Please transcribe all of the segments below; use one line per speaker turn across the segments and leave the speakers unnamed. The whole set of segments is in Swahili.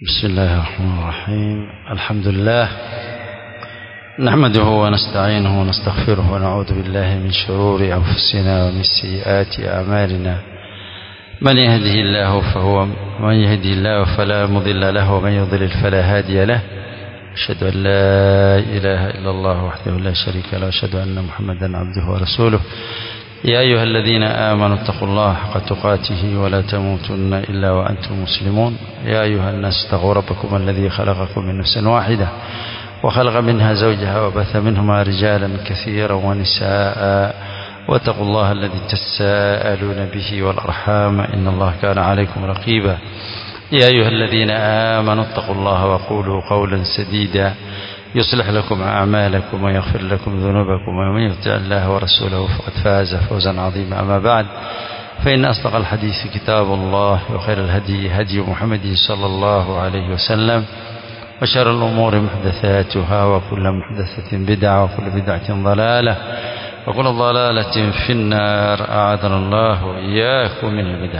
بسم الله الرحمن الرحيم الحمد لله نحمده ونستعينه ونستغفره ونعوذ بالله من شرور أنفسنا ومن سيئات أعمالنا من يهده الله فهو من يهده الله فلا مضل له ومن يضلل فلا هادي له أشهد أن لا إله إلا الله وحده لا شريك له وأشهد أن محمدا عبده ورسوله يا أيها الذين آمنوا اتقوا الله حق تقاته ولا تموتن إلا وأنتم مسلمون يا أيها الناس اتقوا ربكم الذي خلقكم من نفس واحدة وخلق منها زوجها وبث منهما رجالا كثيرا ونساء واتقوا الله الذي تساءلون به والأرحام إن الله كان عليكم رقيبا يا أيها الذين آمنوا اتقوا الله وقولوا قولا سديدا يصلح لكم أعمالكم ويغفر لكم ذنوبكم ومن يطع الله ورسوله فقد فاز فوزا عظيما أما بعد فإن أصدق الحديث كتاب الله وخير الهدي هدي محمد صلى الله عليه وسلم وشر الأمور محدثاتها وكل محدثة بدعة وكل بدعة ضلالة وكل ضلالة في النار أعاذنا الله وإياكم من البدع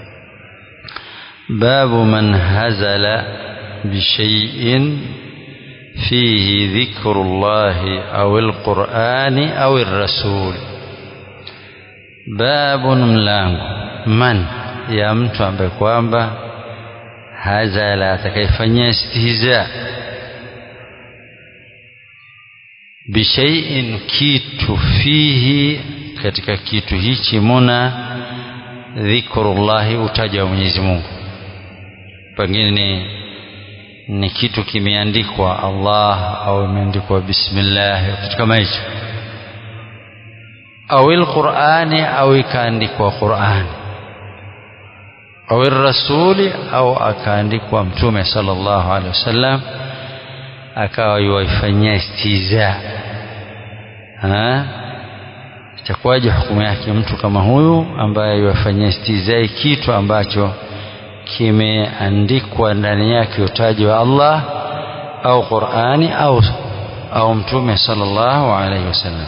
باب من هزل بشيء فيه ذكر الله أو القرآن أو الرسول باب mlango man ya mtu ambaye kwamba hazala atakayefanyia istihza bishaiin kitu fihi katika kitu hichi muna dhikrullahi utaja wa Mwenyezi Mungu pengine ni ni kitu kimeandikwa Allah au imeandikwa bismillah kitu kama hicho au alqur'ani au ikaandikwa Qur'ani au rasuli au akaandikwa mtume sallallahu alaihi wasallam akawa yuifanyia istiza ha itakuwaje hukumu yake mtu kama huyu ambaye yuifanyia istizai kitu ambacho kimeandikwa ndani yake utaji wa Allah au Qur'ani au au mtume sallallahu alayhi wasallam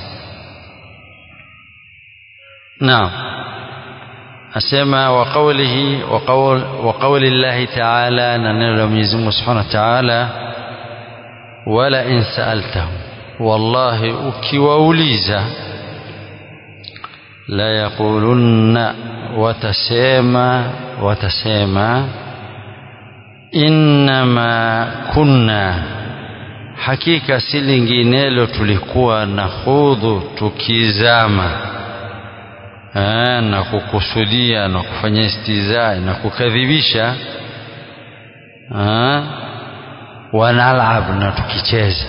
naam asema wa qawlihi wa qawl wa qawli Allah ta'ala na neno la Mwenyezi Mungu Subhanahu wa Ta'ala wala in sa'altahum wallahi ukiwauliza la yaqulunna watasema watasema innama kunna hakika si linginelo tulikuwa na hudhu tukizama Aa, na kukusudia na kufanya istizai na kukadhibisha wanalab na tukicheza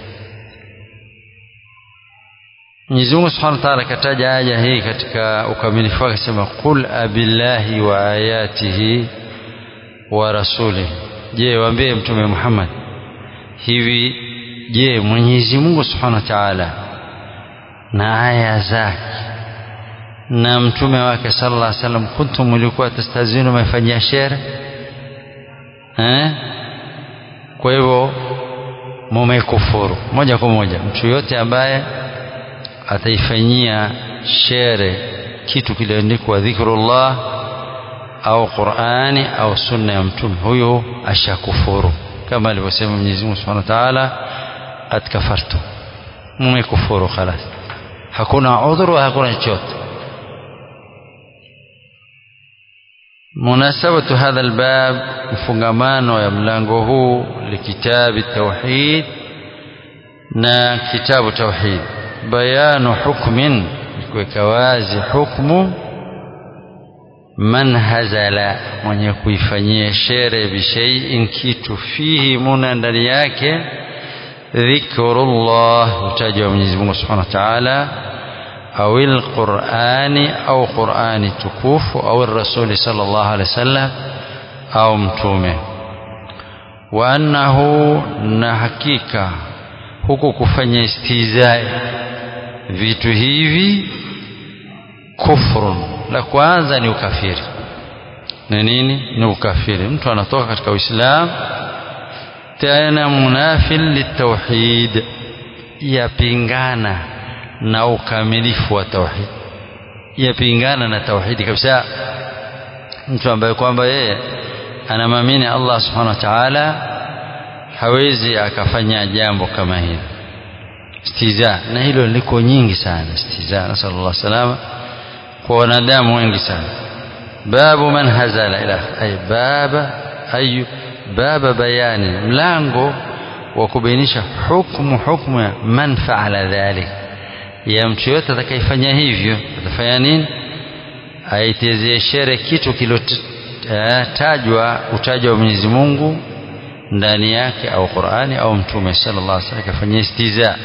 Mwenyezi Mungu Subhanahu wa Ta'ala kataja aya hii katika ukamilifu wake akisema qul abillahi wa ayatihi wa rasuli je waambie mtume Muhammad hivi je Mwenyezi Mungu Subhanahu wa Ta'ala na aya zake na mtume wake sallallahu alaihi wasallam kuntum mlikuwa tastazinu mafanyia shere eh kwa hivyo mumekufuru moja kwa moja mtu yote ambaye ataifanyia shere kitu kiliandikwa dhikrullah au Qur'ani au sunna ya mtume huyo ashakufuru kama alivyosema Mwenyezi Mungu Subhanahu wa Ta'ala qad kafartu mmekufuru خلاص hakuna udhuru hakuna chochote munasabatu hadha albab mfungamano ya mlango huu likitabi tauhid na kitabu tauhid bayanu hukmin kuweka wazi hukmu man hazala mwenye kuifanyia shere bishaiin kitu fihi muna ndani yake dhikrullah utaja wa Mwenyezi Mungu Subhanahu wa Ta'ala au alqur'ani au qur'ani tukufu au rasuli sallallahu alaihi wasallam au mtume wa annahu na hakika huku kufanya istizai vitu hivi kufrun la kwanza ni ukafiri ni nini ni ukafiri mtu anatoka katika uislamu tena munafil litauhid yapingana na ukamilifu wa tauhid yapingana na tauhidi kabisa mtu ambaye kwamba yeye anamwamini Allah subhanahu wa ta'ala hawezi akafanya jambo kama hili istiza na hilo liko nyingi sana istiza nasallallahu salama kwa wanadamu wengi sana babu man hazala ila ay baba ay baba bayani mlango wa kubainisha hukumu hukumu ya man faala dhalik ya mtu yote atakayefanya hivyo atafanya nini aitezie shere kitu kilotajwa utajwa wa Mwenyezi Mungu ndani yake au Qur'ani au Mtume sallallahu alaihi wasallam kafanyia istiza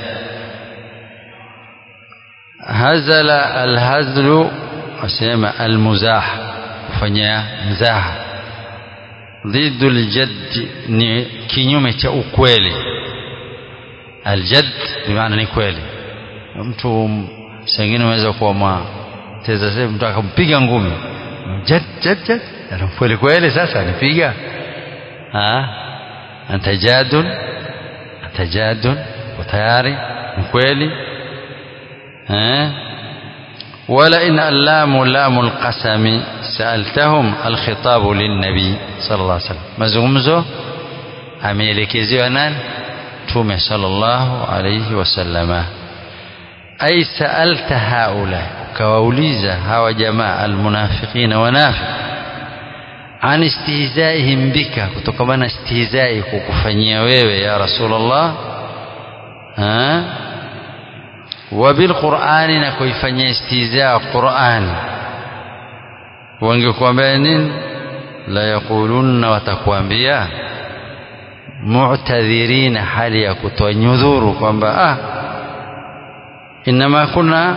hazala alhazlu wasema almuzah kufanya mzaha ضد الجد ni kinyume cha ukweli aljad bimaana ni kweli mtu sengine unaweza kuwa mwa teza sasa mtu akampiga ngumi jad jad jad ana kweli kweli sasa anipiga ah antajadun antajadun tayari ni kweli eh ولئن اللام لام القسم سألتهم الخطاب للنبي صلى الله عليه وسلم mazungumzo ameelekezewa nani mtume sallallahu alayhi wasallama ay sa'alta haula ukawauliza hawa jamaa almunafiqina wanafiq an istihzaihim bika kutokana istihzai kukufanyia wewe ya rasulullah ha wabilqurani na kuifanyia istihzaa qurani wangekuambia nini la yaqulunna watakuambia mu'tadhirina hali ya kutoa nyudhuru kwamba ah inama kuna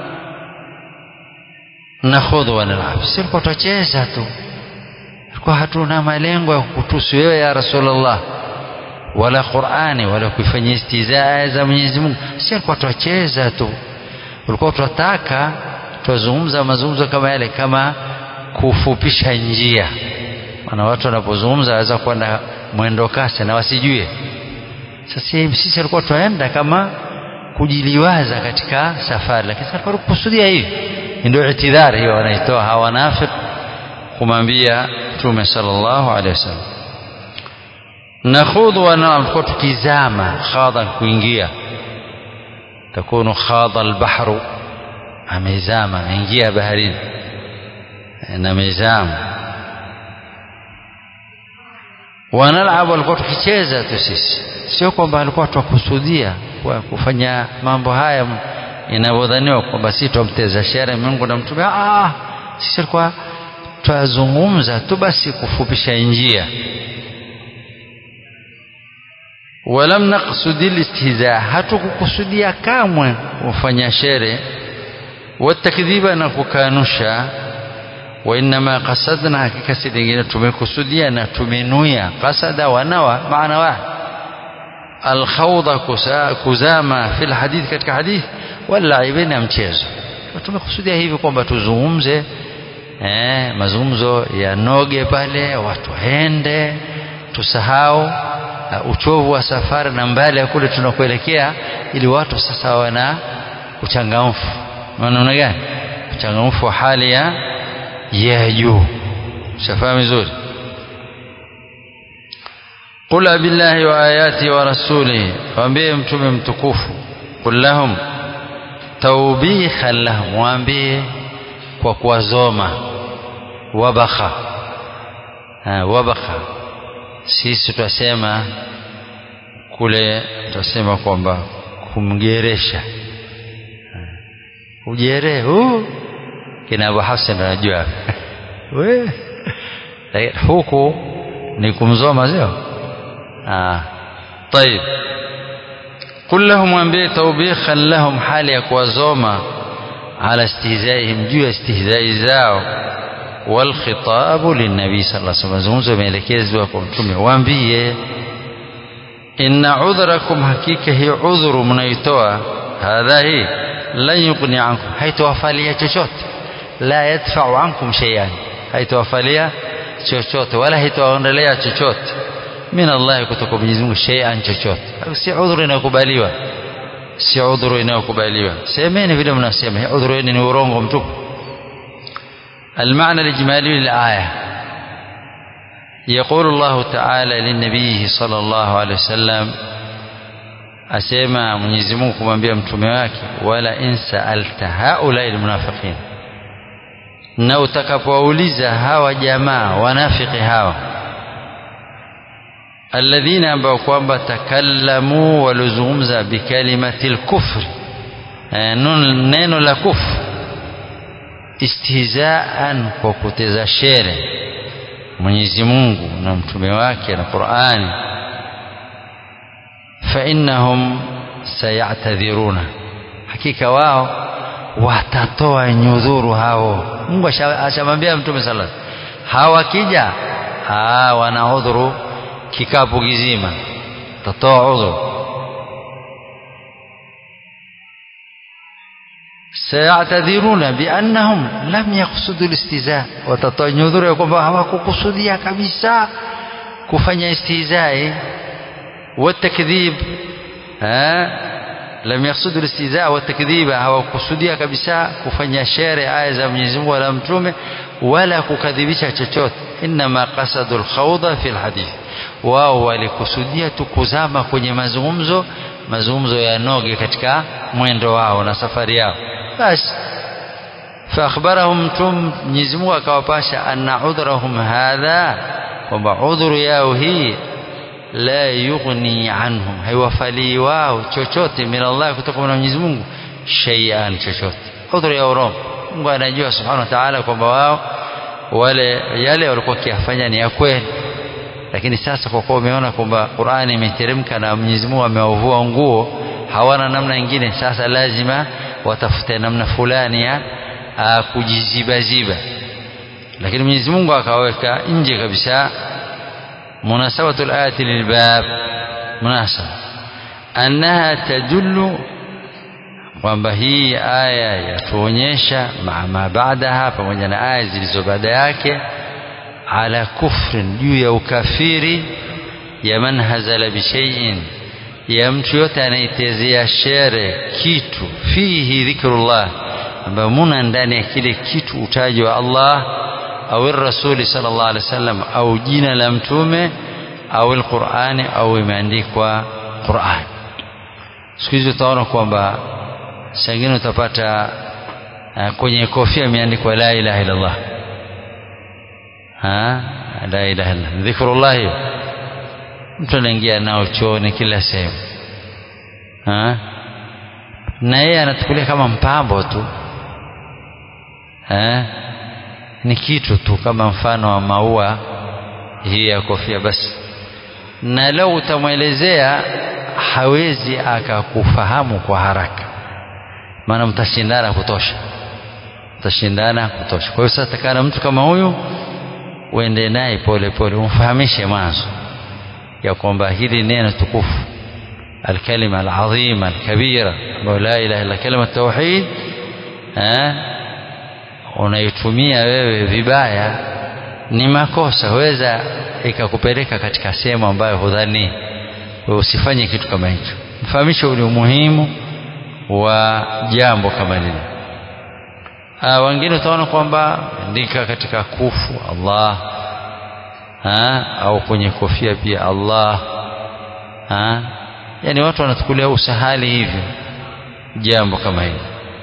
nakhudhu wa nal'ab silikuwa tutacheza tu tulikuwa hatuna malengo ya kukutusi wewe ya rasulullah wala Qur'ani wala kuifanyia istizaa za Mwenyezi Mungu si alikuwa tuacheza tu ulikuwa tunataka tuzungumza mazungumzo kama yale kama kufupisha njia maana watu wanapozungumza waweza kwenda mwendo kasi na wasijue sasa sisi alikuwa tunaenda kama kujiliwaza katika safari lakini alikuwa kukusudia hivi ndio itidhari hiyo wanaitoa hawa nafiq kumwambia Mtume sallallahu alaihi wasallam nakhudhu wa nal'ab kwa tukizama khadha kuingia takunu khadha albahru amezama ameingia baharini na mezama wanal'ab walikuwa tukicheza tu sisi sio kwamba alikuwa tukusudia kwa kufanya mambo haya inavyodhaniwa kwamba si tumteza shere Mungu na mtume ah sisi alikuwa twazungumza tu basi kufupisha njia walam naqsudi listihza hatukukusudia kamwe kufanya shere watakdhiba na kukanusha wa inma qasadna hakika si lingine tumekusudia na tumenuia qasada wa nawa maana wahid alkhawda kuzama fil hadith katika hadith wala ibina mchezo tumekusudia hivi kwamba tuzungumze eh mazungumzo ya noge pale watu waende tusahau uh, uchovu wa safari na mbali ya kule tunakuelekea ili watu sasa wana uchangamfu maana gani uchangamfu wa hali ya ya juu shafahamu vizuri qul billahi wa ayati wa rasulihi waambie mtume mtukufu qul lahum tawbihan lahum waambie kwa kuwazoma wabakha wabakha sisi twasema kule twasema kwamba kumgeresha ujere huu kina Abu Hafsan anajua we huku ni kumzoma sio ah طيب قل لهم وانبئ توبيخا لهم حال ya kuwazoma على استهزائهم juu استهزاء zao والخطاب للنبي صلى الله عليه وسلم zungumzo imeelekezwa kwa mtume waambie inna udhrakum hakika hi udhuru mnaitoa hadha hii lan yughni ankum haitowafalia chochote la yadfa'u ankum shay'an haitowafalia chochote wala haitowaondolea chochote min Allah kutoka Mwenyezi Mungu shay'an chochote si udhuru inayokubaliwa si udhuru inayokubaliwa semeni vile mnasema hii udhuru ni urongo mtupu المعنى الإجمالي للآية يقول الله تعالى للنبي صلى الله عليه وسلم asema Mwenyezi Mungu kumwambia mtume wake wala in sa'alta haula almunafiqin na utakapowauliza hawa jamaa wanafiki hawa alladhina ambao kwamba takallamu walizungumza bikalimati lkufri neno la kufru istihzaan kwa kuteza shere Mwenyezi Mungu na mtume wake na Qur'ani fa innahum sayatadhiruna hakika wao watatoa nyudhuru hao Mungu ashamwambia mtume sallallahu hawakija ah wana udhuru kikapu kizima tatoa udhuru sayatadhiruna biannahum lam yaqsudu listiza watatoa nyudhuru ya kwamba hawakukusudia kabisa kufanya istihzai والتكذيب ها لم يقصدوا الاستهزاء والتكذيب hawakusudia kabisa kufanya shere aya za Mwenyezi Mungu wala mtume wala kukadhibisha chochote inma qasadu alkhawda fi alhadith wao walikusudia tu kuzama kwenye mazungumzo mazungumzo ya noge katika mwendo wao na safari yao basi فأخبرهم متوم Mwenyezi Mungu akawapasha anna udhrahum hadha kwamba udhuru yao hii la yughni anhum haiwafalii wao chochote min Allah kutoka kwa Mwenyezi Mungu shay'an chochote udhuru ya urongo Mungu anajua subhanahu wa ta'ala kwamba wao wale yale walikuwa kiafanya ni ya kweli lakini sasa kwa kuwa umeona kwamba Qur'ani imeteremka na Mwenyezi Mungu amewavua nguo hawana namna nyingine sasa lazima watafute namna fulani ya kujizibaziba lakini Mwenyezi Mungu akaweka nje kabisa مناسبة الآية للباب مناسبة أنها تدل kwamba hii aya yatuonyesha ma baadaha pamoja na aya zilizo baada yake ala kufrin juu ya ukafiri ya man hazala bishaiin ya mtu yote anaitezea shere kitu fihi dhikrullah ambayo muna ndani ya kile kitu utaji wa Allah au rasuli sallallahu alaihi wasallam au jina la mtume au alqurani au imeandikwa Qur'an siku hizi utaona kwamba sangine utapata uh, kwenye kofia imeandikwa la ilaha illallah ha la ilaha illa dhikrullah hiyo mtu anaingia nao chooni kila sehemu ha na yeye anachukulia kama mpambo tu ha ni kitu tu kama mfano wa maua hii ya kofia basi na leo utamwelezea hawezi akakufahamu kwa haraka maana mtashindana kutosha mtashindana kutosha kwa hiyo sasa takana mtu kama huyu uende naye pole pole umfahamishe mwanzo ya kwamba hili neno tukufu الكلمة العظيمة الكبيرة لا إله إلا كلمة التوحيد ها unaitumia wewe vibaya ni makosa weza ikakupeleka katika sehemu ambayo hudhani usifanye kitu kama hicho mfahamishe ule umuhimu wa jambo kama lile wengine utaona kwamba andika katika kufu Allah ha? au kwenye kofia pia Allah ha? yani watu wanachukulia usahali hivyo jambo kama hili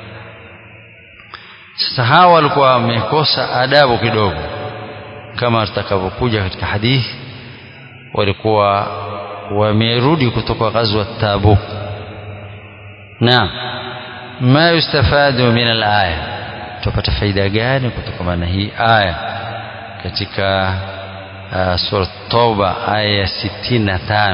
sasa hawa walikuwa wamekosa adabu kidogo kama tutakavyokuja katika hadithi walikuwa wamerudi kutoka ghazwa Tabuk na ma yustafadu min alaya tupata faida gani kutokana na hii aya katika uh, sura Tauba aya ya 65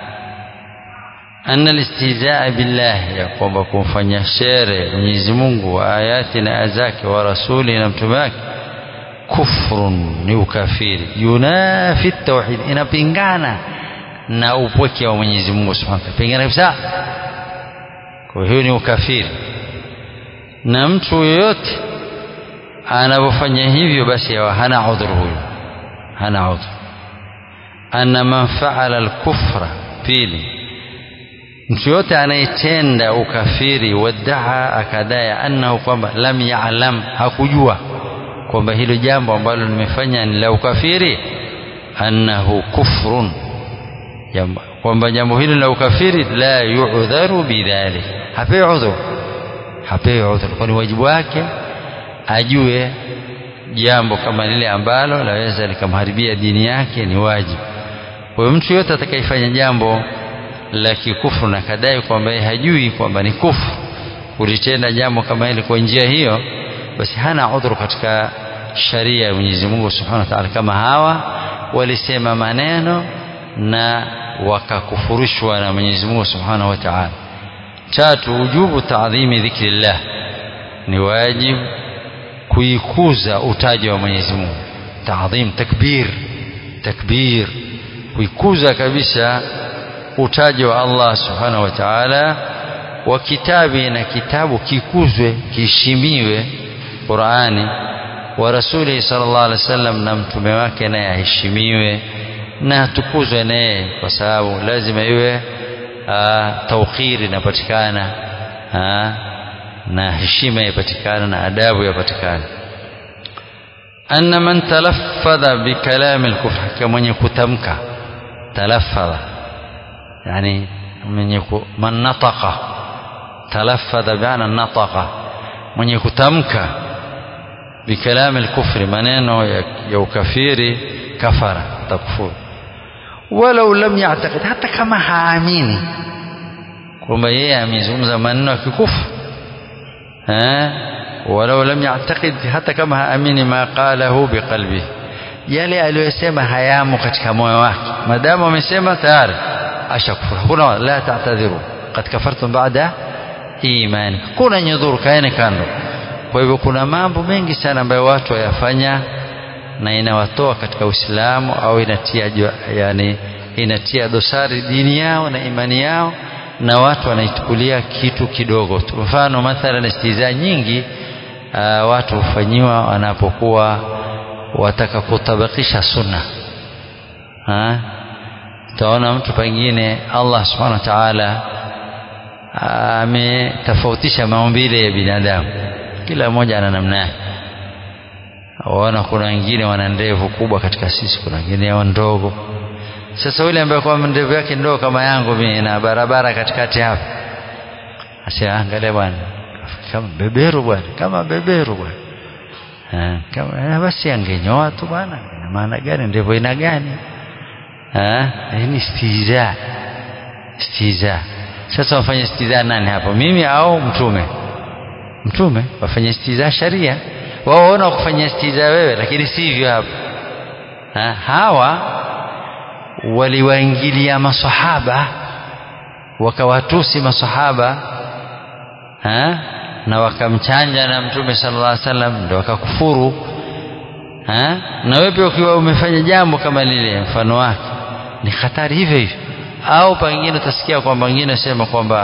أن الاستهزاء بالله ya kwamba kumfanya shere Mwenyezi Mungu wa ayati na azake wa rasuli na mtume wake kufrun ni ukafiri yunafi tauhid inapingana na upweke wa Mwenyezi Mungu Subhanahu wa pingana kabisa kwa hiyo ni ukafiri na mtu yoyote anapofanya hivyo basi hana udhuru huyo hana udhuru anna man faala al-kufra pili mtu yote anayetenda ukafiri wadaa akadai annahu kwamba lam ya'lam hakujua kwamba hilo jambo ambalo nimefanya ni la ukafiri annahu kufrun kwamba jambo hili la ukafiri la yu'dharu bidhalik hapewi udhur hapewi udhur kwani wajibu wake ajue jambo kama lile ambalo laweza likamharibia dini yake ni wajibu kwa hiyo mtu yote atakayefanya jambo la kikufru na kadai kwamba hajui kwamba ni kufru kulitenda jambo kama hili kwa njia hiyo basi hana udhuru katika sharia ya Mwenyezi Mungu Subhanahu wa Ta'ala kama hawa walisema maneno na wakakufurushwa na Mwenyezi Mungu Subhanahu wa Ta'ala tatu ujubu taadhimi dhikrillah ni wajibu kuikuza utaji wa Mwenyezi Mungu taadhim takbir takbir kuikuza kabisa utaji wa Allah Subhanahu wa Ta'ala wa kitabi na kitabu kikuzwe kiheshimiwe Qur'ani wa rasuli sallallahu alaihi wasallam na mtume wake naye aheshimiwe na atukuzwe naye kwa sababu lazima iwe tawqiri inapatikana na heshima yapatikana na adabu yapatikana anna man talaffadha bikalami al-kufr kama mwenye kutamka talaffadha yani mwenye man nataqa talaffadha bi'ana nataqa mwenye kutamka bikalami al-kufri maneno ya ukafiri kafara takfuru walau lam ya'taqid hata kama haamini kwamba yeye amezungumza maneno ya kikufu walau lam ya'taqid hata kama haamini ma qalahu biqalbi yale aliyosema hayamo katika moyo wake madamu amesema tayari ashakufuru kuna la ta'tadhiru qad kafartum ba'da imani kuna nyudhuru kaeni kando kwa hivyo kuna mambo mengi sana ambayo watu wayafanya na inawatoa katika Uislamu au inatia yani inatia dosari dini yao na imani yao na watu wanaichukulia kitu kidogo tu mfano mathalan istiza nyingi uh, watu hufanyiwa wanapokuwa wataka kutabakisha sunna ha utaona mtu pengine Allah subhanahu wa ta'ala ametofautisha maumbile ya binadamu kila mmoja ana namna yake waona kuna wengine wana ndevu kubwa katika sisi kuna wengine wao ndogo sasa yule ambaye kwa ndevu yake ndogo kama yangu mimi na barabara katikati hapa asia angalia bwana kama beberu bwana kama beberu bwana kama basi angenyoa tu bwana ina maana gani ndevu ina gani eh ni istiza istiza sasa wafanye istiza nani hapo mimi au mtume mtume wafanye istiza sharia wao waona kufanya istiza wewe lakini sivyo hapo ha, hawa waliwaingilia masahaba wakawatusi masahaba ha? na wakamchanja na mtume sallallahu alaihi wasallam ndio wakakufuru ha? na wewe pia ukiwa umefanya jambo kama lile mfano wake ni hatari hivyo hivyo au pengine utasikia kwamba wengine sema kwamba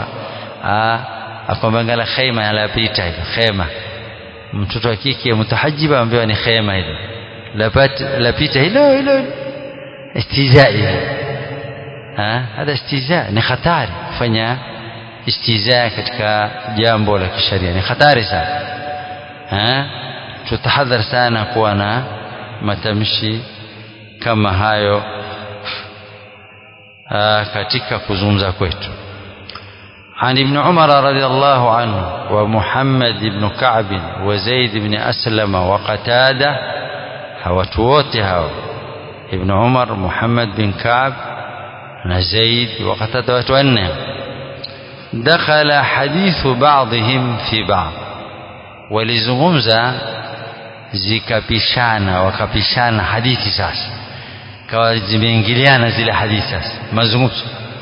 kwamba ngala khema yanapita hilo khema mtoto wa kike mutahajiba ambaye ni khema hilo lapita hilo hilo istizai ha hada istizaa ni hatari kufanya istizaa katika jambo la kisheria ni hatari sana ha tutahadhar sana kuwa na matamshi kama hayo aa, katika kuzungumza kwetu عن ابن عمر رضي الله عنه ومحمد بن كعب وزيد بن أسلم وقتادة هوتووتها ابن عمر محمد بن كعب زيد وقتادة وتوانهم دخل حديث بعضهم في بعض ولزغمزة zikapishana wakapishana hadithi sasa kawa zimeingiliana zile hadithi sasa mazungumzo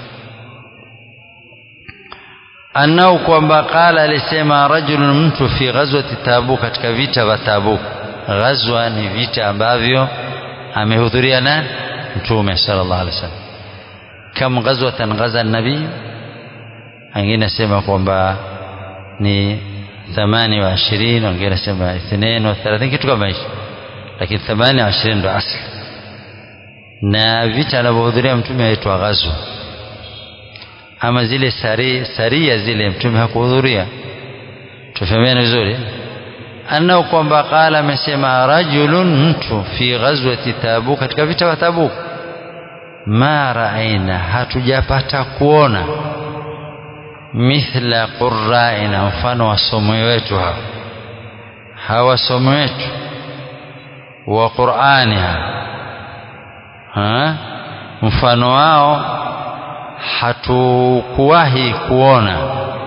anao kwamba qala alisema rajulun mtu fi ghazwati tabuk katika vita vya tabuk ghazwa ni vita ambavyo amehudhuria nani mtume sallallahu alaihi wasallam kam ghazwatan ghaza nabii wengine nasema kwamba ni thamani wa ishirini wengine nasema ithnain wa thelathini kitu kama hicho lakini thamani wa ishirini ndo asli na vita anavyohudhuria mtume aitwa ghazwa ama zile sari, saria zile mtume hakuhudhuria tufahamiana vizuri annahu kwamba qala amesema rajulun mtu fi ghazwati tabuk katika vita vya tabuk ma raaina hatujapata kuona mithla qurraina mfano wasomo wetu hawa hawa wasomo wetu wa qurani ha mfano wao hatukuwahi kuona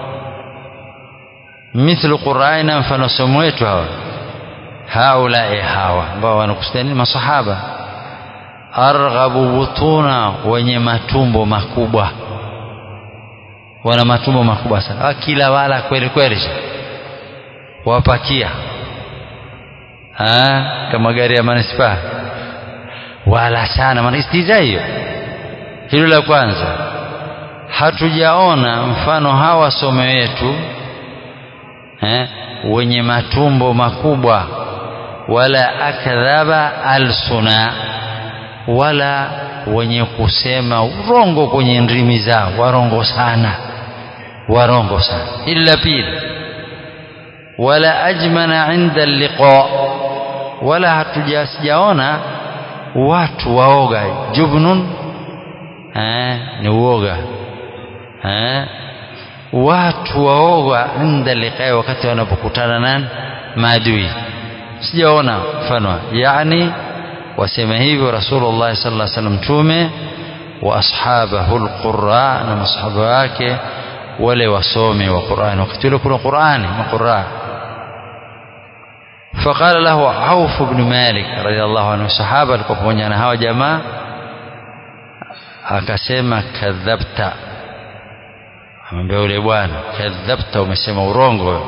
mithlu qur'aina mfano somo wetu hawa haulai hawa ambao wanakusudia nini masahaba arghabu butuna wenye matumbo makubwa wana matumbo makubwa sana kila wala kweli kweli wapakia ha, kama gari ya manispaa wala sana maana istiza hiyo hilo la kwanza hatujaona mfano hawa some wetu eh, wenye matumbo makubwa wala akdhaba alsuna wala wenye kusema urongo kwenye ndimi zao warongo sana warongo sana illa pili wala ajmana inda liqa wala hatujasijaona watu waoga jubnun eh, ni uoga eh, watu waoga inda liqai wakati wanapokutana nani maadui sijaona mfano yani wasema hivyo rasulullah sallallahu alaihi wasallam mtume wa ashabahu alqurra na masahaba wake wale wasomi wa Qur'an wakati ule kuna Qur'ani maqurra فقال له عوف بن مالك رضي الله عنه صحابه alikuwa pamoja na hawa jamaa akasema kadhabta amwambia yule bwana kadhabta umesema urongo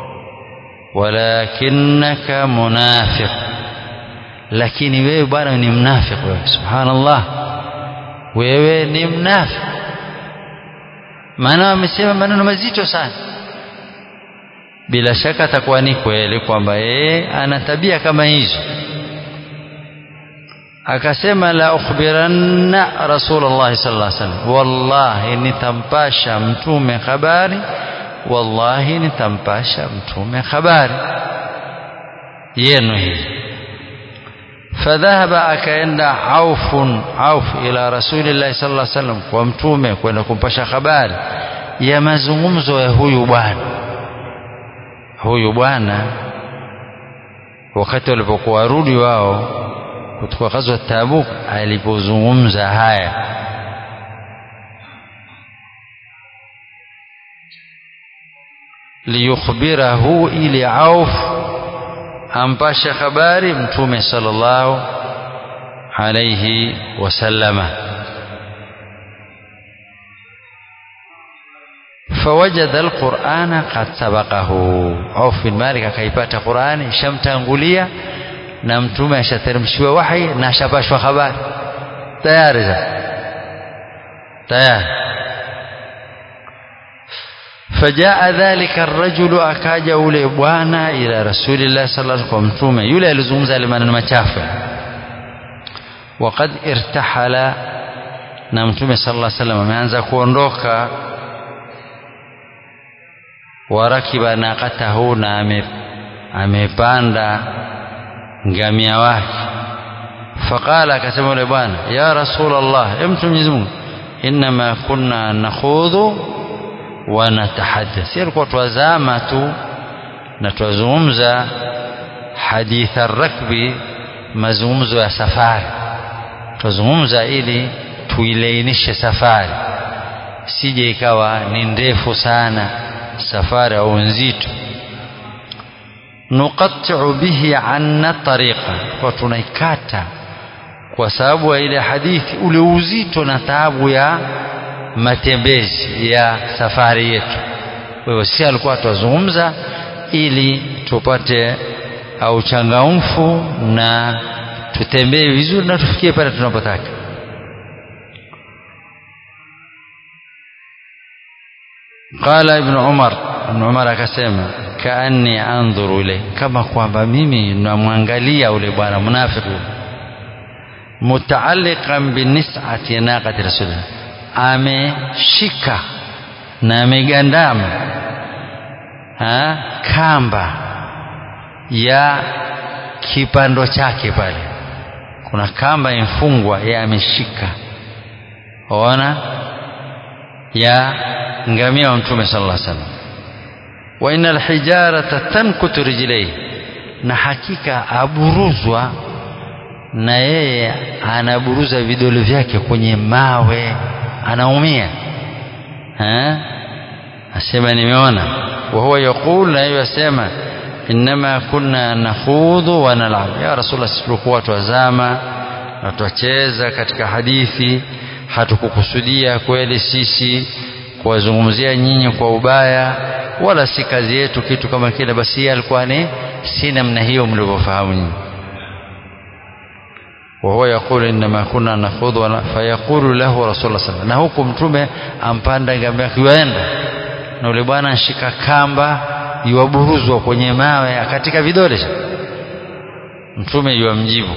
walakinnaka munafiq lakini wewe bwana ni mnafik wewe subhanallah wewe ni mnafik maana amesema maneno mazito sana bila shaka atakuwa ni kweli kwamba yeye ana tabia kama hizo akasema la ukhbiranna rasulullah sallallahu alaihi wasallam wallahi nitampasha mtume habari wallahi nitampasha mtume habari yenu hii فذهب akaenda Auf Auf ila Rasulillah sallallahu alaihi wasallam kwa mtume kwenda kumpasha habari ya mazungumzo ya huyu bwana huyu bwana wakati walipokuwa warudi wao kutoka ghazwa Tabuk alipozungumza haya liyukhbirahu ili Auf ampashe habari mtume sallallahu alayhi wasallama فوجد القرآن قد سبقه عوف بن مالك akaipata Qur'ani ishamtangulia na mtume ashateremshiwa wahi na ashapashwa habari tayari tayari فجاء ذلك الرجل akaja ule bwana ila rasulillah sallallahu alaihi wasallam mtume yule alizungumza ile maneno machafu وقد ارتحل na mtume sallallahu alaihi wasallam ameanza kuondoka warakiba naqatahu na ame, amepanda ngamia wake faqala akasema yule bwana ya rasulullah mtu Mwenyezi Mungu inma kunna nakhudhu wa natahaddath si alikuwa twazama tu na twazungumza haditha rakbi mazungumzo ya safari twazungumza ili tuilainishe safari sije ikawa ni ndefu sana safari au nzito nuqatti'u bihi anna tariqa kwa tunaikata kwa sababu ya ile hadithi ule uzito na taabu ya matembezi ya safari yetu kwa hivyo si alikuwa tuzungumza ili tupate au changamfu na tutembee vizuri na tufikie pale tunapotaka قال ابن عمر ابن عمر akasema kaanni andhuru ile kama kwamba mimi namwangalia ule bwana munafiki mutaalliqan binis'ati naqati rasulillah ameshika na amegandama ha kamba ya kipando chake pale kuna kamba imfungwa yeye ameshika waona ya ngamia wa mtume sallallahu alaihi wasallam wa innal hijarata tankutu rijlaihi na hakika aburuzwa na yeye anaburuza vidole vyake kwenye mawe anaumia asema nimeona wa huwa yaqul na yeye asema inma kunna nakhudhu wa nal'ab ya rasulullah tulikuwa twazama na twacheza katika hadithi hatukukusudia kweli sisi kuwazungumzia nyinyi kwa ubaya wala si kazi yetu kitu kama kile basi yeye alikuwa ni si namna hiyo mlivyofahamu nyinyi وهو يقول إنما كنا نخوض فيقول له رسول الله صلى الله عليه وسلم na huku mtume ampanda ngamia kiwaenda na yule bwana anshika kamba yuwaburuzwa kwenye mawe katika vidole mtume yuwamjibu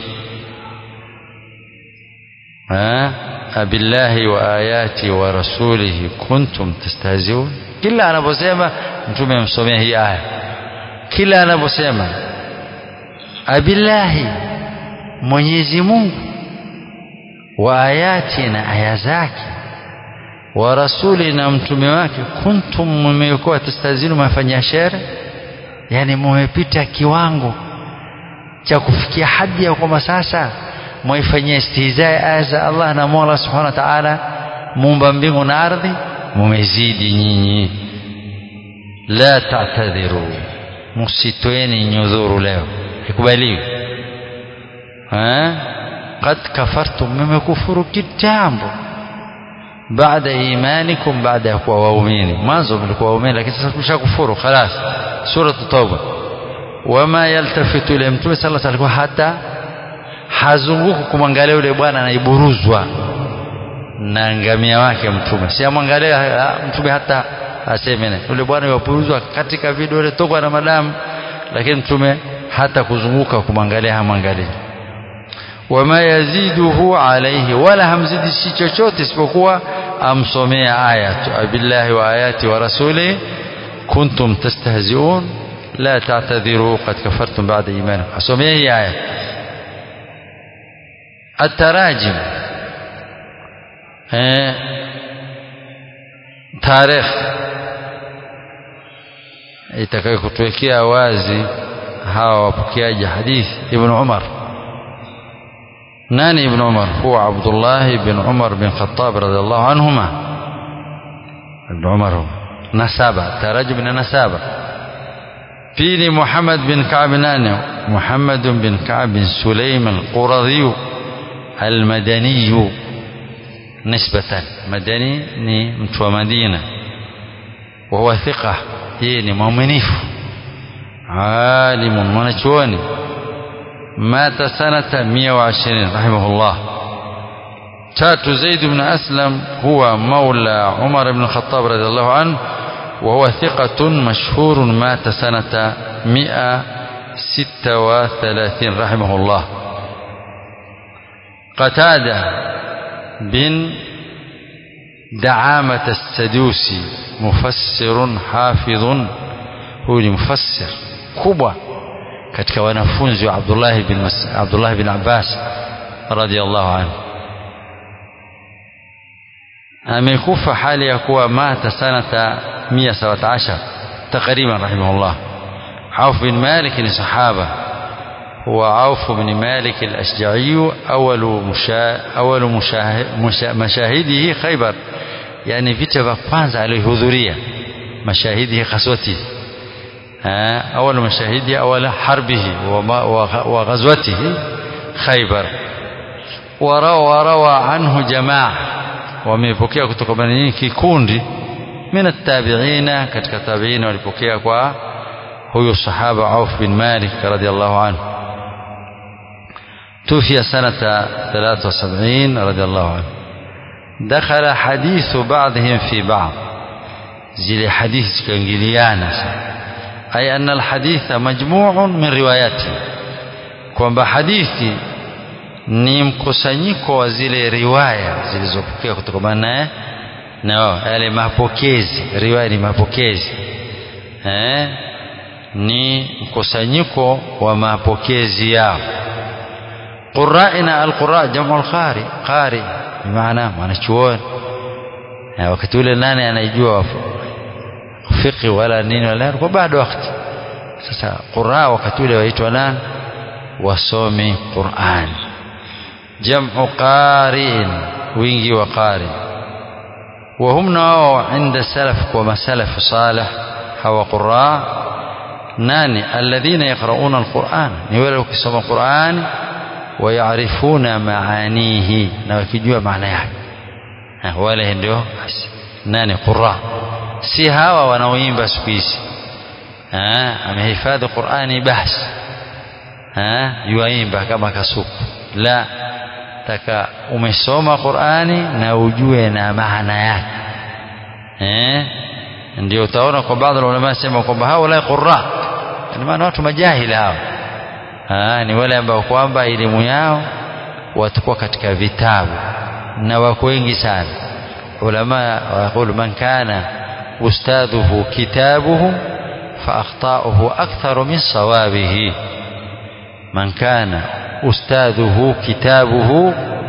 abillahi wa ayati wa rasulihi kuntum tastahziun kila anaposema mtume amsomea hii aya kila anaposema abillahi Mwenyezi Mungu wa ayati na aya zake wa rasuli na mtume wake kuntum mmekuwa tastazinu mafanya shere yani mmepita kiwango cha kufikia hadi ya kwamba sasa mwaifanyia istihzaa aya za Allah na Mola Subhanahu wa Ta'ala muumba mbingu na ardhi mumezidi nyinyi la ta'tadhiru msitoeni nyudhuru leo ikubaliwi qad kafartum mmekufuru kitambo baada imanikum baada ya kuwa waumini mwanzo mlikuwa waumini lakini sasa mshakufuru khalas sura tauba wama yaltafitu ile mtume sallallahu alaihi wasallam hata hazunguku kumwangalia yule bwana anaiburuzwa na ngamia wake mtume si amwangalia mtume hata aseme yule bwana yaburuzwa katika vidole tokwa na madamu lakini mtume hata kuzunguka kumwangalia hamwangalia wama yaziduhu alaihi wala hamzidi si chochote isipokuwa amsomea aya billahi wa ayati wa rasuli kuntum tastahziun la ta'tadhiru qad kafartum ba'da imanikum asomea hii aya التراجم تاريخ itakayo kutuwekea wazi hawa wapokeaji hadithi ibn Umar nani ibn Umar huwa Abdullah ibn Umar bin Khattab radhiallahu anhuma ibn Umar nasaba tarajum na nasaba pili Muhammad bin Ka'b nani Muhammad bin Ka'b bin Sulaim al-Quradhi al-Madani nisbatan madani ni mtu wa Madina wa huwa thiqa yeye ni mwaminifu alimun mwanachuoni mata sanata 120 rahimahullah tatu Zaid ibn Aslam huwa maula Umar ibn Khattab radhiallahu anhu وهو ثقة مشهور مات سنة 136 رحمه الله قتادة بن دعامة السدوسي مفسر حافظ هو مفسر كبوة katika wanafunzi wa Abdullah bin Mas Abdullah bin Abbas radiyallahu anhu amekufa hali ya kuwa mata sanata 117 takriban rahimahullah Auf bin Malik ni sahaba هو عوف بن مالك الأشجعي أول مشا أول مشاه مشا مشاهده خيبر يعني vita vya kwanza alihudhuria mashahidihi khaswati أول مشاهده أول حربه وغزوته خيبر وروى روى عنه جماعة wamepokea kutoka nini kikundi min at-tabi'ina katika tabi'ina walipokea kwa huyo sahaba Auf bin Malik radiyallahu anhu توفي سنة 73 رضي الله عنه دخل حديث بعضهم في بعض زي حديث كانجليانا أي أن الحديث مجموع من رواياته kwamba hadithi ni mkusanyiko wa zile riwaya zilizopokea kutokana naye na yale mapokezi riwaya ni mapokezi eh ni mkusanyiko wa mapokezi yao qura'ina alqura jamu alqari qari bimaana mwanachuoni wakati ule nani anaijua fiqhi wala nini wala kwa bado wakati sasa qura wakati ule waitwa nani wasomi Qur'an jam'u qari'in wingi wa qari wa hum nao inda salaf kwa masalaf salih hawa qurra nani alladhina yaqra'una alquran ni wale wakisoma Qur'an ويعرفون معانيه na wakijua maana yake wale ndio nani qurra si hawa wanaoimba siku hizi amehifadhi Qur'ani basi yuaimba kama kasuku la taka umesoma Qur'ani na ujue na maana yake eh ndio utaona kwa baadhi ya ulama sema kwamba hao la qurra ni maana watu majahili hao Aa, ni wale ambao kwamba elimu yao watakuwa katika vitabu na wako wengi sana ulama waqulu man kana ustadhuhu kitabuhu fa akhtauhu aktharu min sawabihi man kana ustadhuhu kitabuhu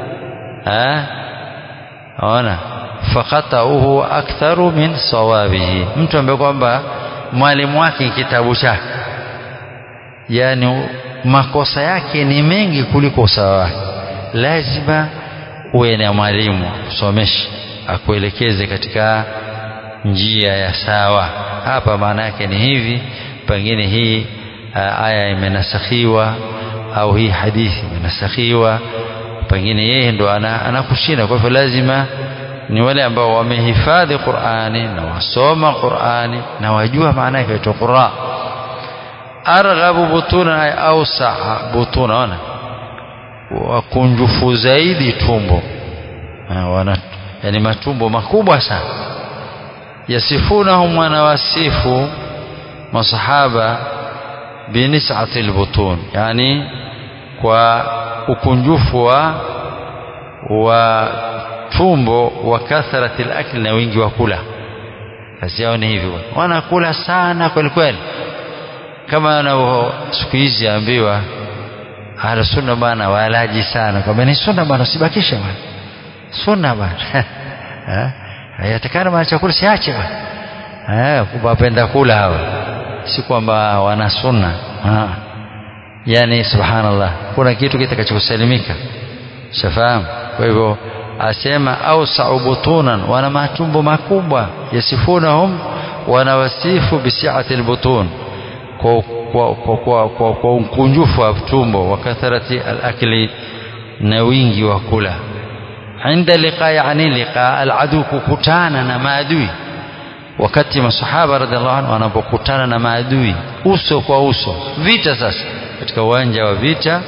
ona fa khatauhu aktharu min sawabihi mtu ambaye kwamba mwalimu wake kitabu chake yani makosa yake ni mengi kuliko usawa wake lazima uwe na mwalimu kusomesha akuelekeze katika njia ya sawa hapa maana yake ni hivi pengine hii aya imenasakhiwa au hii hadithi imenasakhiwa pengine yeye ndo anakushinda kwa hivyo lazima ni wale ambao wamehifadhi Qur'ani na wasoma Qur'ani na wajua maana yake ya Qur'an arghabu butuna ay awsa butuna ona wakunjufu zaidi tumbo wana yani matumbo makubwa sana yasifunahum wanawasifu masahaba binis'ati albutun yani kwa ukunjufu wa wa tumbo wa kathrati alakli na wingi wa kula kazi yao ni hivyo wanakula sana kweli kweli kama wanavyo siku hizi ambiwa ahlu sunna bana walaji sana kwamba ni sunna bana usibakishe bana sunna bana hayatakana bana chakula siache bana eh wapenda kula hawa si kwamba wana sunna yani subhanallah kuna kitu kitakachokusalimika shafahamu kwa hivyo asema ausau butunan wana matumbo makubwa yasifunahum wanawasifu bisiati albutun kwa kwa kwa kwa, kwa, kwa ukunjufu wa tumbo wa kathrati alakli na wingi wa kula inda liqa yani liqa aladu kukutana na maadui wakati masahaba radhiallahu anhu wanapokutana na maadui uso kwa uso vita sasa katika uwanja wa vita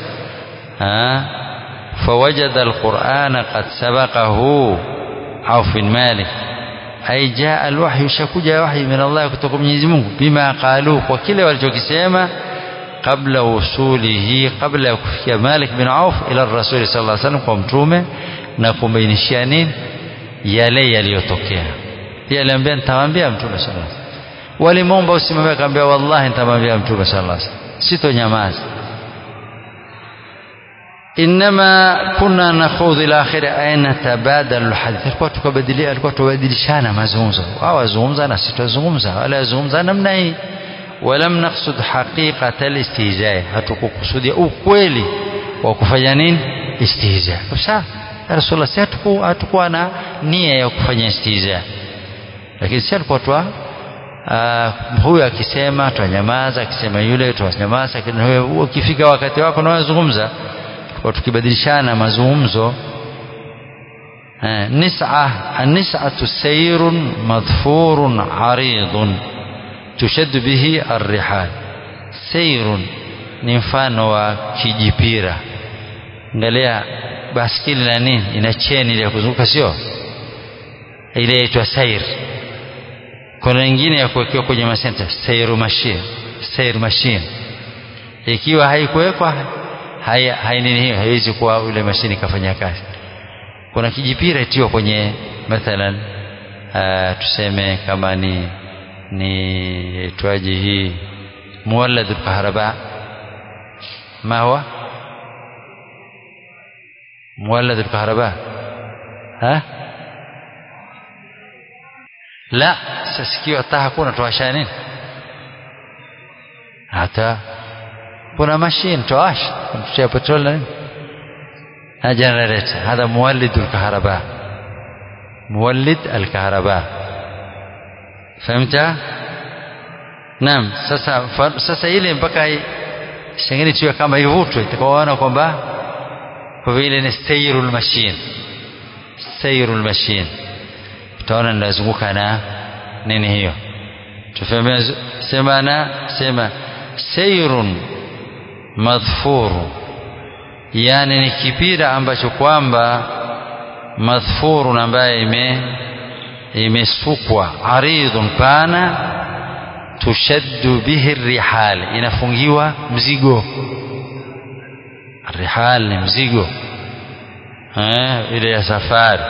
فوجد القرآن قد سبقه عوف بن مالك أي جاء الوحي شكوجا وحي من الله kutoka Mwenyezi Mungu bima qalu kwa kile walichokisema kabla usulihi kabla ya kufikia Malik bin Auf ila Rasul sallallahu alaihi wasallam kwa mtume na kumbainishia nini yale yaliyotokea pia aliambia nitamwambia mtume sallallahu alaihi wasallam walimwomba usimwambie akamwambia wallahi nitamwambia mtume sallallahu alaihi wasallam sitonyamaza inma kunna nakhudhu ila akhir aina tabadalu alhadith alikuwa tukabadilia alikuwa tubadilishana mazungumzo wao wazungumza na sisi tuzungumza wala wazungumza namna hii walam naqsud haqiqata alistihza hatukukusudia ukweli wa kufanya nini istihza sawa rasulullah si hatukuwa na nia ya kufanya istihza lakini si alikuwa tu huyu akisema twanyamaza akisema yule twanyamaza ukifika wakati wako na wazungumza kwa tukibadilishana mazungumzo nis'a an-nis'atu sayrun madhfurun 'aridun tushaddu bihi ar-rihal sayrun ni mfano wa kijipira angalia baskili na nini ina cheni ile ya kuzunguka sio ile inaitwa sair kuna nyingine ya kuwekewa kwenye masenta sair machine sair machine ikiwa haikuwekwa haya hainini hiyo haiwezi kuwa ule mashini kafanya kazi kuna kijipira itiwa kwenye mathalan uh, tuseme kama ni ni itwaje hii مولد الكهرباء ما هو مولد الكهرباء ها لا sasikiwa hata hakuna tuwasha nini hata kuna mashine tuwasha tutia petrol na nini na generator هذا مولد الكهرباء مولد الكهرباء فهمت naam sasa sasa ile mpaka sengine tiwe kama ivutwe itakaoona kwamba kwa vile ni sayrul machine sayrul machine utaona ninazunguka na nini hiyo tufahamia sema na sema sayrun madhfuru yani ni kipira ambacho kwamba madhfurun ambaye ime imesukwa aridhun pana tushaddu bihi rihal inafungiwa mzigo rihal ni mzigo eh ile ya safari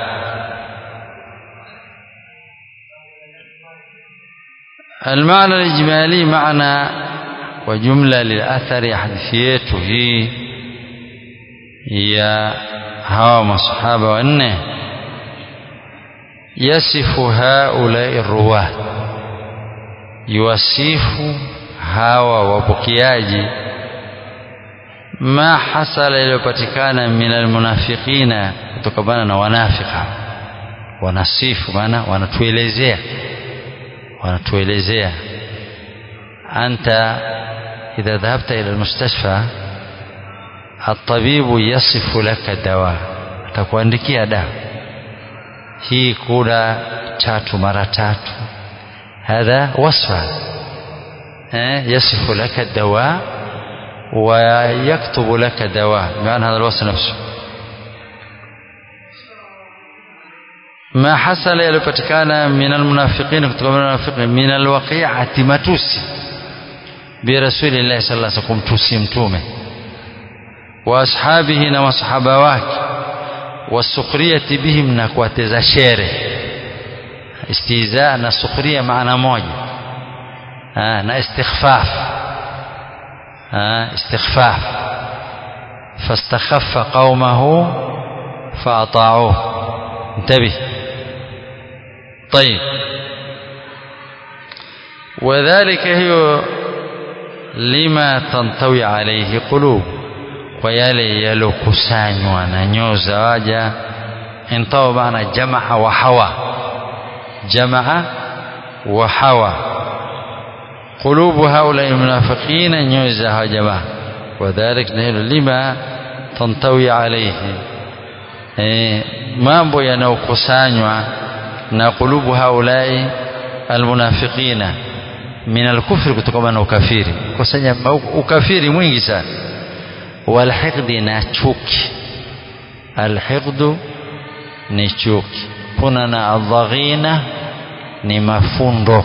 المعنى الإجمالي معنى وجملة للأثر حديثيته هي يا هوا مصحابة وأنه يصف هؤلاء الرواة يوصف هوا وبكياجي ما حصل iliyopatikana min almunafiqina kutokana na wanafika wanasifu maana wanatuelezea wanatuelezea anta idha dhahabta ila almustashfa الطبيب يصف لك الدواء atakuandikia dawa hii kula tatu mara tatu هذا وصفة يصف لك الدواء ويكتب لك دواء بمعنى هذا الوصف نفسه ما حصل يلوpatikana من المنافقين kutoka المنافقين من الوقيعة matusi برسول الله صلى الله عليه وسلم kumtusi mtume واصحابه na masahaba wake wasukhriyati bihim na kuwateza shere istihza na sukhria maana moja ha, na istikhfaf ha, istikhfaf fastakhaffa qaumahu faata'uhu انتبه طيب وذلك هي لما تنطوي عليه قلوب kwa yale yalokusanywa na nyoo za waja intawa maana jamaa wa hawa jamaa wa hawa qulubu haula almunafiqina nyoyo za hawa jamaa wadhalik na hilo lima tantawi alayhi e, mambo yanayokusanywa na qulubu haulai almunafiqina min alkufri kutokana na ukafiri kusanya ukafiri mwingi sana walhiqdi na chuki alhiqdu ni chuki kuna na adhaghina ni mafundo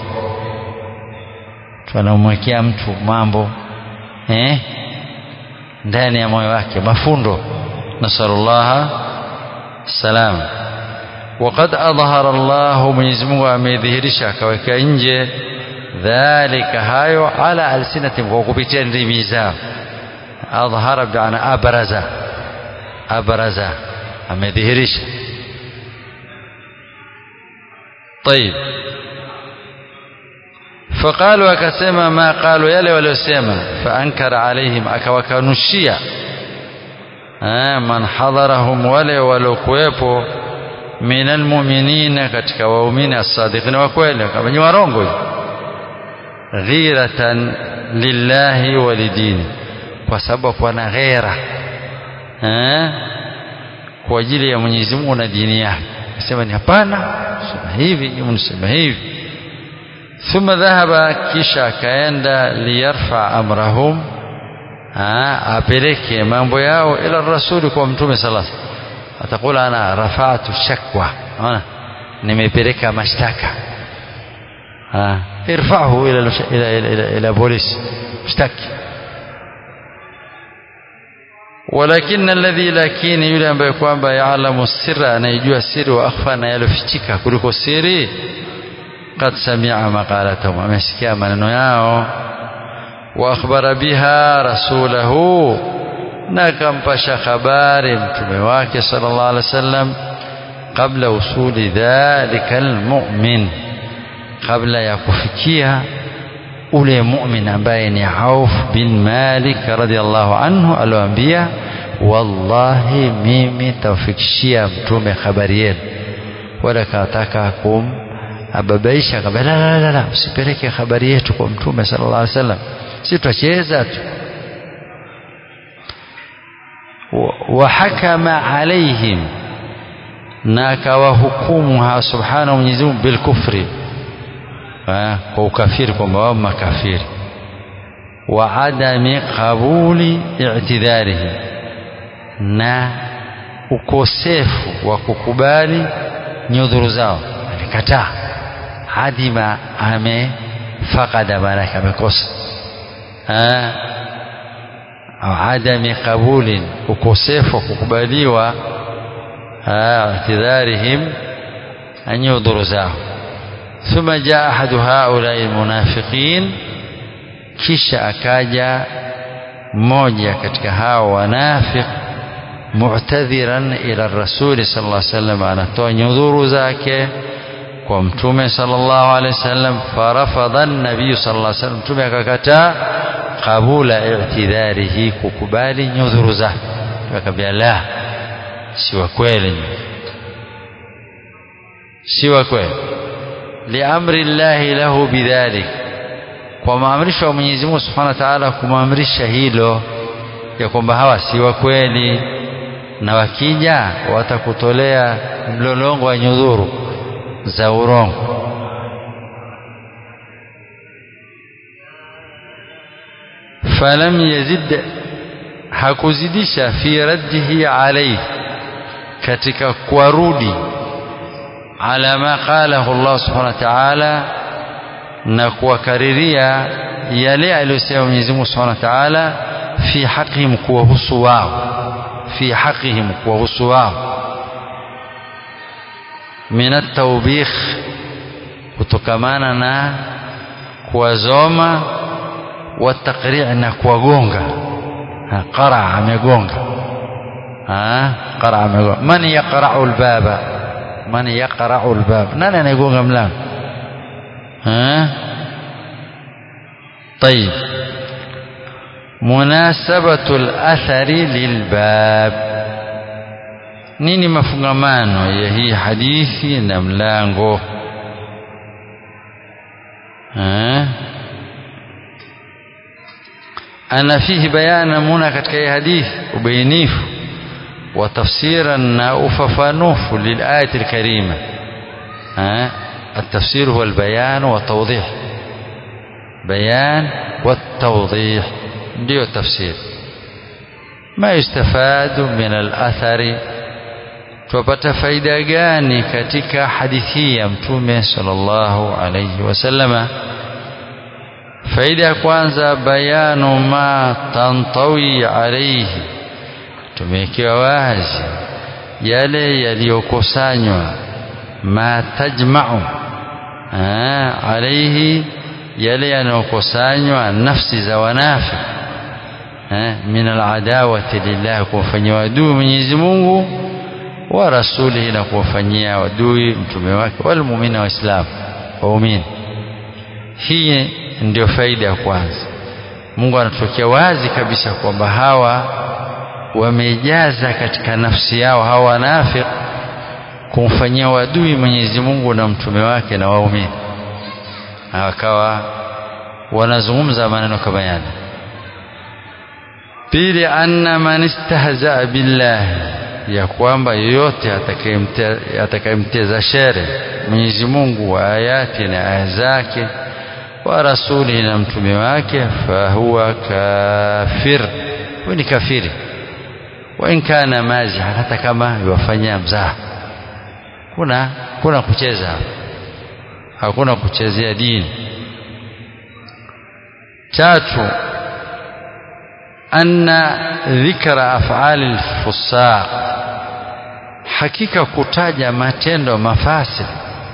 tunamwekea mtu mambo eh ndani ya moyo wake mafundo nasallallahu salam وقد أظهر الله Mwenyezi Mungu amedhihirisha akaweka nje dhalika hayo ala alsinatim kwa kupitia ndimi zao أظهر بمعنى أبرز أبرز أمدهرش طيب فقالوا أكسما ما قالوا يلي ولسما فأنكر عليهم أكوكنشيا من حضرهم ولي ولكويبو من المؤمنين كتك وأمين الصادقين وكويل كما يورونغو غيرة لله ولدينه kwa sababu wana ghera eh kwa ajili ya Mwenyezi Mungu na dini yake nasema ni hapana sema hivi mnasema hivi thumma dhahaba kisha akaenda liyarfa amrahum apeleke mambo yao ila rasuli kwa mtume sallallahu alaihi wasallam atakula ana rafa'tu shakwa ona nimepeleka mashtaka irfa'hu ila ila ila, ila polisi mshtaki walakin alladhi lakini yule ambaye kwamba yaalamu sirra anayejua siri wa akhfa na yalofichika kuliko siri qad sami'a maqalatahum amesikia maneno yao wa akhbara biha rasulahu na akampasha habari mtume wake sallallahu alaihi wasallam kabla usuli dhalika almu'min kabla ya kufikia ule mu'min ambaye ni Auf bin Malik radhiallahu anhu aliwaambia wallahi mimi tafikishia mtume habari yenu wala kataka kum ababaisha kabla la la la la usipeleke habari yetu kwa mtume sallallahu alaihi wasallam si tutacheza tu wahakama alaihim na akawahukumu subhanahu Mwenyezi Mungu bilkufri kwa ukafiri kwamba wao makafiri wa adami qabuli i'tidharihim na ukosefu wa kukubali nyudhuru zao alikataa adima amefakada maanake amekosa au adami qabulin ukosefu wa kukubaliwa i'tidharihim anyudhuru zao ثم جاء أحد هؤلاء المنافقين kisha akaja mmoja katika hao wanafiq mu'tadhiran ila rasuli sallallahu alaihi wasallam anatoa nyudhuru zake kwa mtume sallallahu alaihi wasallam farafadha an-nabiy sallallahu alaihi wasallam mtume akakataa qabula i'tidharihi kukubali nyudhuru zake akamwambia la si wa kweli si wa kweli liamri llahi lahu bidhalik kwa maamrisho ya Mwenyezi Mungu Subhanahu wa Ta'ala kumamrisha hilo ya kwamba hawa si wa kweli na wakija watakutolea mlolongo wa nyudhuru za urongo falam yazid hakuzidisha fi raddihi alayhi katika kuwarudi ala ma qalahu Allah subhanahu wa ta'ala na kuwakariria yale aliyosema Mwenyezi Mungu Subhanahu wa Ta'ala fi haqihim kuwahusu wao fi haqihim kuwahusu wao min at-tawbikh kutokamana na kuwazoma wa taqri' na kuwagonga qara amegonga qara amegonga man yaqra'u al-baba man yaqra'u al-bab nani anayegonga mlango ها طيب مناسبة الأثر للباب nini mafungamano ya hii hadithi na mlango ana fihi bayana muna katika hii hadithi ubainifu wa tafsiran na ufafanufu lilayati alkarima التفسير هو البيان والتوضيح بيان والتوضيح ndio التفسير ما يستفاد من الأثر tupata faida gani katika hadithi ya mtume sallallahu alayhi wasallama faida ya kwanza bayanu ma tantawi alayhi tumewekewa wazi yale yaliyokusanywa ma tajma'u alayhi yale yanayokusanywa nafsi za wanafi min aladawati lillah kumfanyia adui Mwenyezi Mungu wa rasulihi na kuwafanyia adui mtume wake wal muumina waislamu waumini hii ndio faida ya kwanza Mungu anatokea wazi kabisa kwamba hawa wamejaza katika nafsi yao hawa wanafiki kumfanyia wadui Mwenyezi Mungu na mtume wake na waumini wakawa wanazungumza maneno kama yale pili anna man istahza billah ya kwamba yoyote atakayemteza shere Mwenyezi Mungu wa ayati na aya zake wa rasuli na mtume wake fahuwa kafir huyu ni kafiri wa in kana maziha hata kama iwafanyia mzaha kuna kuna kucheza hakuna kuchezea dini tatu anna dhikra af'ali al-fusaq hakika kutaja matendo mafasi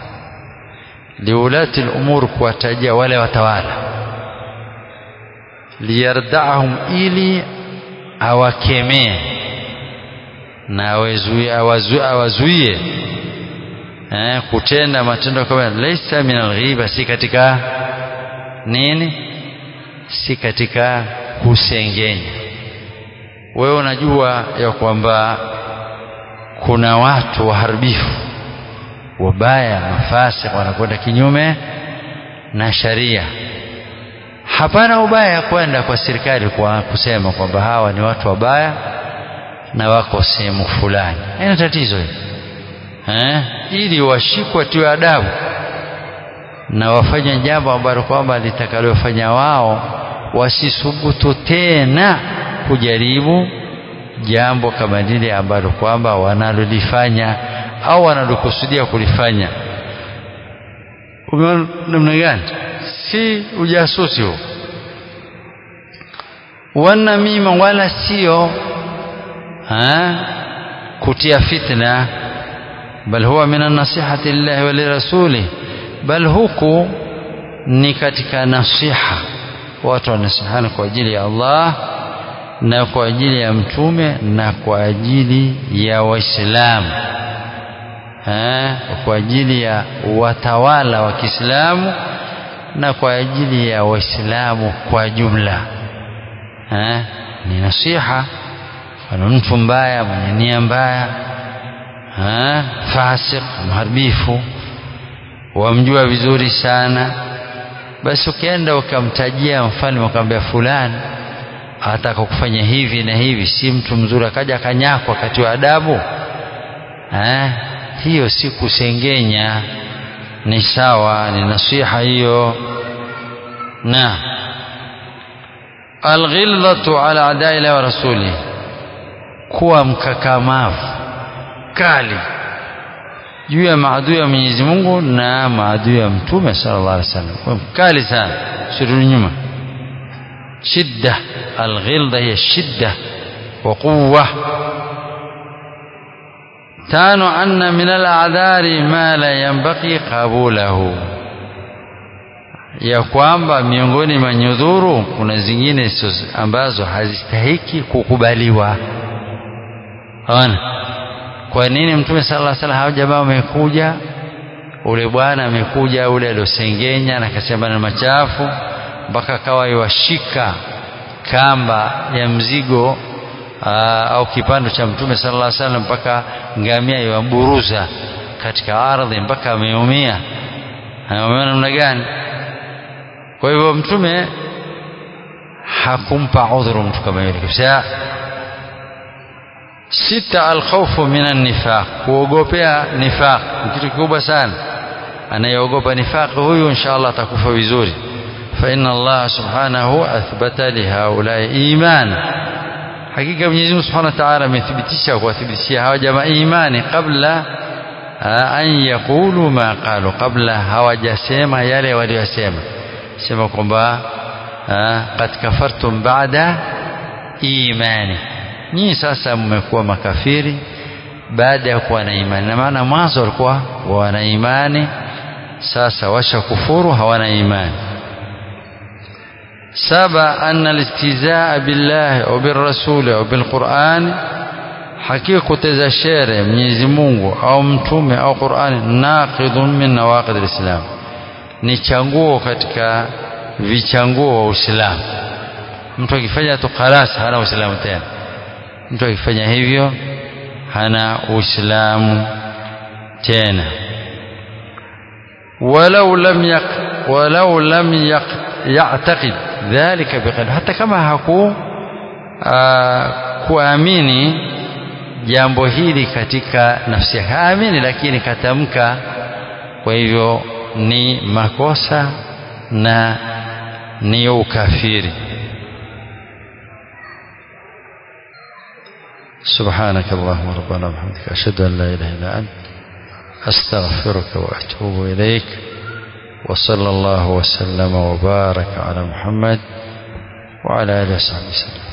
liulati al-umur kuwatajia wale watawala liyardahum ili awakemee na awazuie eh, kutenda matendo kama laisa min alghiba si katika nini si katika kusengenya wewe unajua ya kwamba kuna watu waharibifu wabaya mafasik wanakwenda kinyume na sharia hapana ubaya kwenda kwa serikali kwa kusema kwamba hawa ni watu wabaya na wako sehemu fulani haina tatizo hili eh? ili washikwe tiwe adabu na wafanye jambo ambalo kwamba litakalofanya wao wasisubutu tena kujaribu jambo kama lile ambalo kwamba wanalolifanya au wanalokusudia kulifanya umeona namna gani si ujasusi huo wanamima wala sio kutia fitna bal huwa min an-nasihati lillahi wa lirasuli bal huku ni katika nasiha watu wanasihana kwa ajili ya Allah na kwa ajili ya mtume na kwa ajili ya waislamu kwa ajili ya watawala wa Kiislamu na kwa ajili ya waislamu kwa jumla ha? ni nasiha ana mtu mbaya mwenye nia mbaya fasik mharibifu wamjua vizuri sana basi ukienda ukamtajia mfalme ukamwambia fulani ataka kufanya hivi na hivi si mtu mzuri akaja akanyakwa wakati wa adabu eh, hiyo si kusengenya ni sawa ni nasiha hiyo na alghilzatu ala adai wa rasuli kuwa mkakamavu kali juu ya maadui ya Mwenyezi Mungu na maadui ya Mtume sallallahu alaihi wasallam kwa mkali sana sirudi nyuma shidda alghilza hiya shidda wa quwwa tano anna min aladhari ma la yanbaghi qabulahu ya kwamba miongoni mwa nyudhuru kuna zingine ambazo hazistahiki kukubaliwa ona kwa nini mtume sallallahu alaihi wasallam hao jamaa wamekuja ule bwana amekuja ule aliosengenya na akasema na machafu mpaka akawa iwashika kamba ya mzigo aa, au kipando cha mtume sallallahu alaihi wasallam mpaka ngamia iwaburuza katika ardhi mpaka ameumia umeona namna gani kwa hivyo mtume hakumpa udhuru mtu kama yule kabisa sita alkhawfu minan nifaq kuogopea nifaq ni kitu kikubwa sana anayeogopa nifaq huyu inshallah atakufa vizuri fa inna Allah subhanahu athbata li haulai iman hakika Mwenyezi Mungu Subhanahu wa Ta'ala amethibitisha kuwathibitishia hawa jamaa imani kabla an yaqulu ma qalu kabla hawajasema yale waliyosema sema kwamba qad kafartum ba'da imani nyinyi sasa mmekuwa makafiri baada ya kuwa na imani na maana mwanzo walikuwa wana imani sasa washakufuru hawana imani saba anna alistizaa billahi au birrasuli au bilqurani hakika kuteza shere Mwenyezi Mungu au mtume au Qur'ani naqidun min nawaqid alislam ni changuo katika vichanguo wa Uislamu mtu akifanya tu khalas hana Uislamu tena mtu akifanya hivyo hana Uislamu tena walau lam yaq walau lam yaq ya'taqid dhalika biqalbi hata kama haku kuamini jambo hili katika nafsi yake haamini lakini katamka kwa hivyo ni makosa na ni ukafiri سبحانك اللهم ربنا وبحمدك أشهد أن لا إله إلا أنت أستغفرك وأتوب إليك وصلى الله وسلم وبارك على محمد وعلى آله وصحبه وسلم